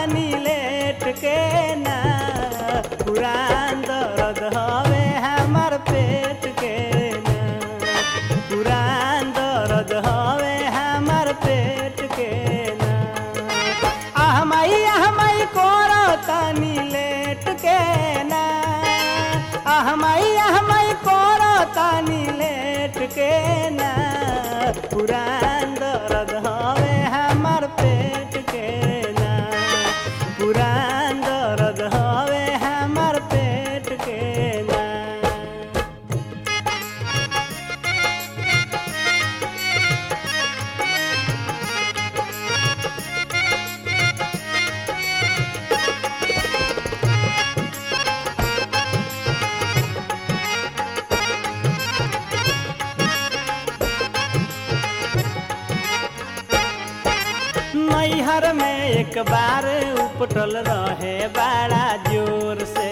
तानी लेट के ना पुरान दर्द हवे हमार पेट के ना पुरान दर्द हवे हमार पेट के ना आहमाई आहमाई कोरो तानी लेट के ना आहमाई आहमाई कोरो तानी लेट के ना पुरान दर्द हवे हमार पेट के ना पुरान दर्द हवे हमार पेट के ना नैहर में एक बार उपटल रहे बड़ा जोर से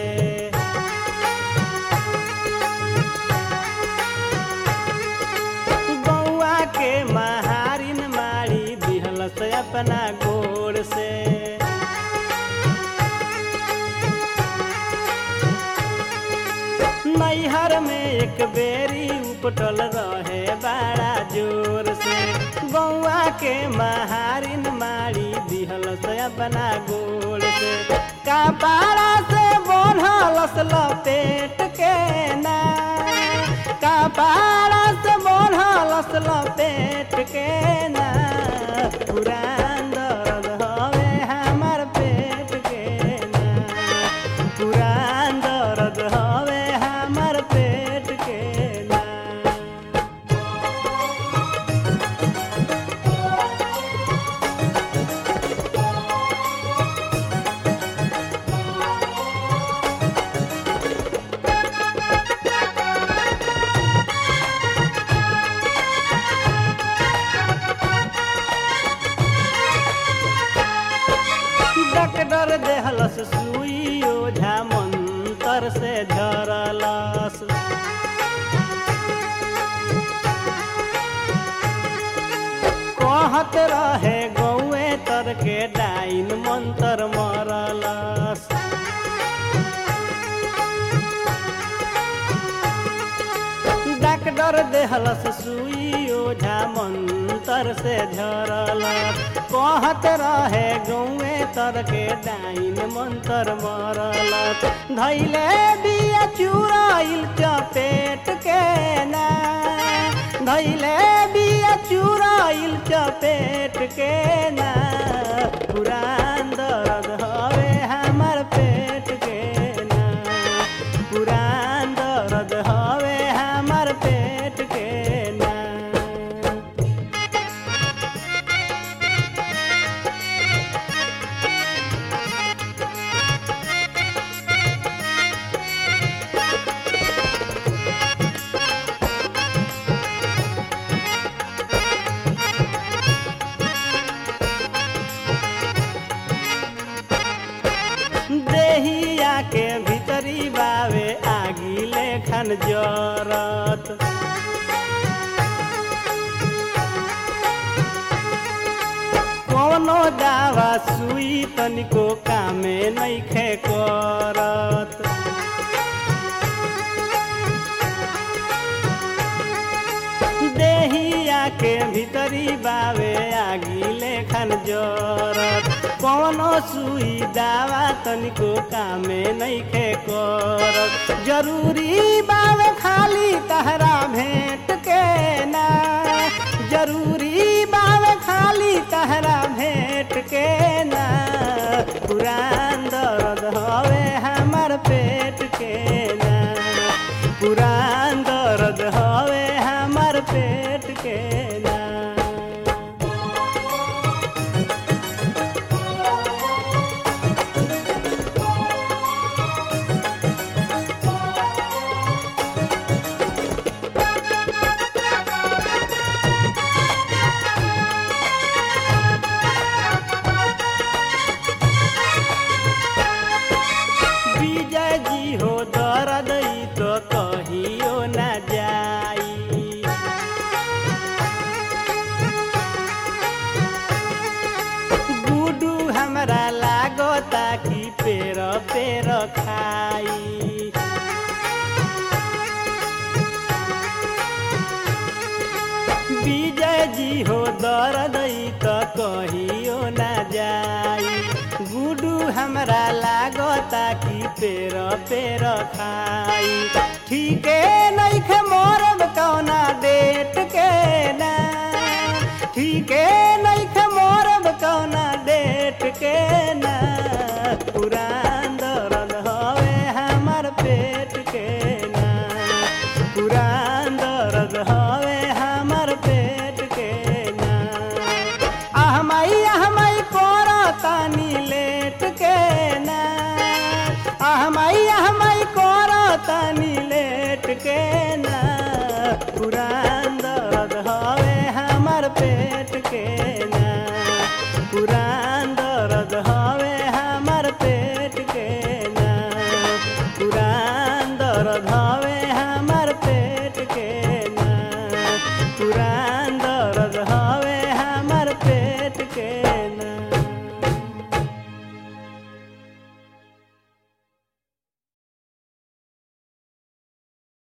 बउआ के महारिन मारी दिहल से अपना गोर से नैहर में एक बेरी उपटल रहे बड़ा जोर से बउआ के महारिन मारी दिहल से अपना गोर से कपाड़ा से बोढ़लस लपेट के ना कपाड़ा से बोढ़लस लपेट के ना पुरान दर्द हवे हमार पेट के ना पुरान दर्द हवे हमार पेट के ना डॉक्टर देहलस सुई ओझा मंतर से झरलस कहत रहे गौए तर के डाइन मंतर मरलस डॉक्टर देहलस सुई ओझा मंतर से झरलस कहत रहे गौए तर के डाइन मंतर मरलस धैले बिया चुराइल चपेट के ना धैले बिया चुराइल चपेट के ना पुरान दर्द हवे हमार पेट के ना पुरान दर्द हवे हमार पेट के ना देहिया के भीतरी बावे आगी लेखन जरत कोनो दावा सुई तनिको कामे नैखे करत देहिया के भीतरी बावे आगी लेखन जरत कोनो सुई दावा तनिको कामे नैखे करत जरूरी बावे खाली तहरा भेंट के ना जरूरी बावे खाली तहरा भेंट के ना पुरान दर्द हवे हमार पेट के ना पुरान दर्द हवे हमार पेट के ना लागता कि पेर पेर खाई विजय जी हो दर्द त कहियो ना जाई गुडू हमरा लागता कि पेर पेर खाई ठीके नइखे मोरब कौना डेट के ना ठीके नइखे मोरब कौना डेट के ना पुरान दर्द हवे हमर पेट के ना पुरान दर्द हवे हमर पेट के ना आहमई आहमई कोरा तानी लेट के ना आहमई आहमई कोरा तानी लेट के ना पुरान दर्द हवे हमर पेट